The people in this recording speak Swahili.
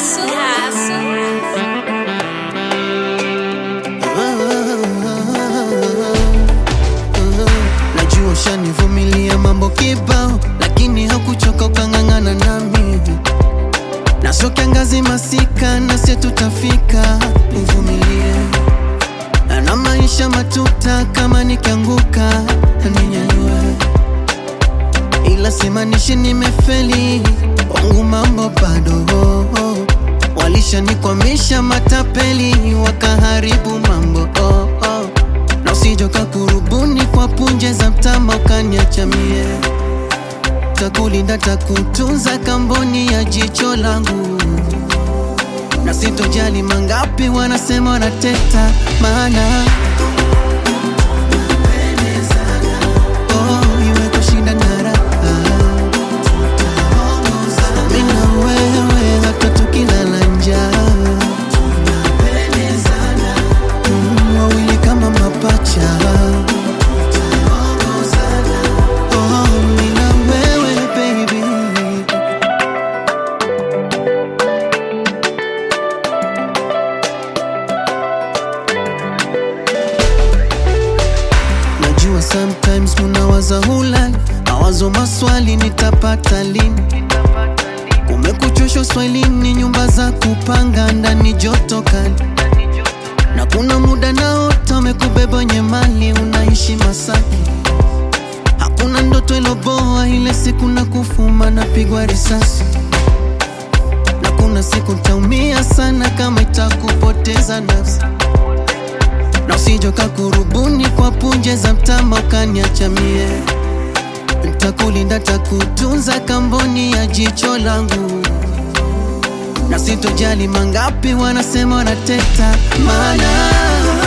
Castle. Castle. Najua ushanivumilia mambo kibao, lakini hakuchoka ukang'ang'ana nami. Naso kiangazi masika, nasi tutafika, nivumilie. Na maisha matuta, kama nikianguka ninyanyue, ila simanishi nimefeli, wangu mambo bado Walishanikwamisha matapeli, wakaharibu mambo oh, oh. Na usijoka kurubuni kwa punje za mtama ukaniacha mie, takulinda takutunza kamboni ya jicho langu, na sitojali mangapi wanasema wanateta, maana oh, iwe kushinda na raha mimi na wewe hata tukilala njaa Mm, wawili kama mapacha Oh, mimi na wewe baby Najua sometimes munawaza hulali mawazo maswali nitapata lini Kumekuchosha uswahilini, nyumba za kupanga ndani joto kali, na kuna muda naota umekubeba wenye mali, unaishi Masaki. Hakuna ndoto iloboa, ile siku na kufuma napigwa risasi, na kuna siku ntaumia sana kama itakupoteza nafsi, na usijoka kurubuni kwa punje za mtama ukaniacha mie Ntakulinda, takutunza kamboni ya jicho langu, na sitojali mangapi wanasema wanateta, maana